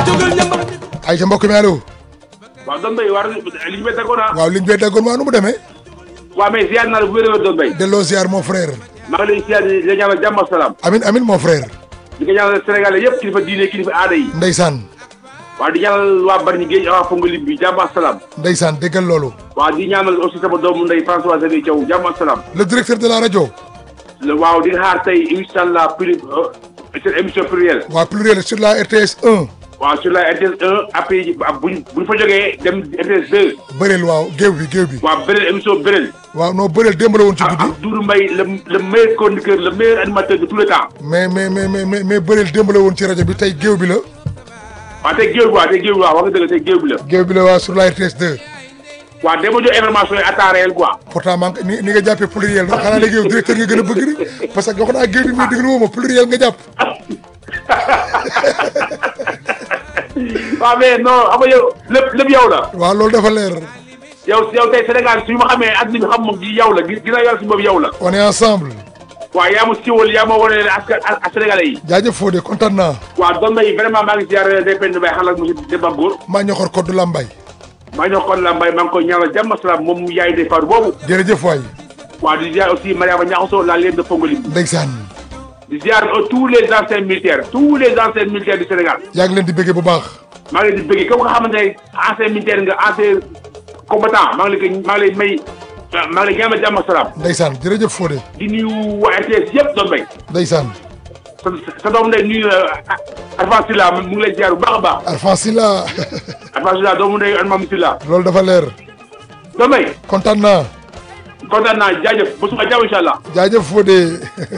jógal ñambar ay ca mbokk mi allo waaw doon béy war li ñu may tàggoon ah. waaw liñ bee daggoon waa nu mu demee waaw mais ziar naa la bu wér a doon béy. delloo ziar mon frère maa ngi lay ziar di la ñaanal jàmm ak salaam. amin amin mon frère di ko ñaanal Sénégalais yëpp kilifa diine kilifa aada yi. ndeysaan waaw di ñaanal waa Bargny Géej waa Fongolimbi bi jàmm ak salaam. ndeysaan déggal loolu waaw di ñaanal aussi sama doomu ndey François Xavier Thiaw jàmm ak salaam. le directeur de la rajo le waaw di nga xaar tey incha allah plus seen émission plurielle. waa pluriel sur la RTS 1 waaw sur la RTS 1 après buñ buñ fa jógee dem RTS 2. bëreel waaw géew bi géew bi waaw beneen émission beneen. waaw non bëreel démb la woon ci ak guddi ak Doudou Mbaye le le meilleur chroniqueur le meilleur animateur de tous les temps. mais mais mais mais mais mais bëreel démb la woon ci rajo bi tey géew bi la waaw tey géew bi waaw tey géew bi waaw wax nga dëgg tey géew bi la. géew bi la waa sur la RTS 2 waaw dama jox information yi à temps réel quoi. pourtant man ni ni nga jàppee pluriel la xanaa léegi yow directeur nga gën a bëgg rek parce que wax naa géew bi muy déglu woo ma pluriel nga jàpp waaw mais non xam nga yow lépp lépp yow la. waaw loolu dafa leer yow yow tey Sénégal suñu ma xamee ak ni ñu xam moom gi yow la gi ginnaaw yàlla si boobu yow la. on est ensemble waaw yaa ma siiwal yaa ma wane askan ak Sénégalais yi. jaajëf Fodé kontaan naa waaw doon nañu vraiment maa ngi ziar day penn bay xalal monsieur Demba Góor. maa ñoxor koddu lambay maa ñoo kon la mbay maa ngi koy ñaanal jàmm salaam moom yaay de faru boobu. jërëjëf waay waaw di ziar aussi Mariama Niakhoso la leen de Fongolim. ndeysaan di ziar tous les anciens militaires tous les anciens militaires du Sénégal. yaa ngi leen di bëggee bu baax maa ngi leen di bëggee comme nga xamante ne ancien militaire nga ancien combattant maa ngi lay maa ngi lay may maa ngi lay ñaanal jàmm ak salaam ndeysaan jërëjëf Fodé di nuyu waa RTS yëpp doon bay ndeysaan sa sa doom ndey nuyu Alpha Sylla mu ngi lay ziar bu baax a baax Alpha Sylla Alpha Sylla doomu ndey Almam Sylla loolu dafa leer doon bay kontaan naa kontaan naa jaajëf ba suba jàmm incha allah jaajëf Fodé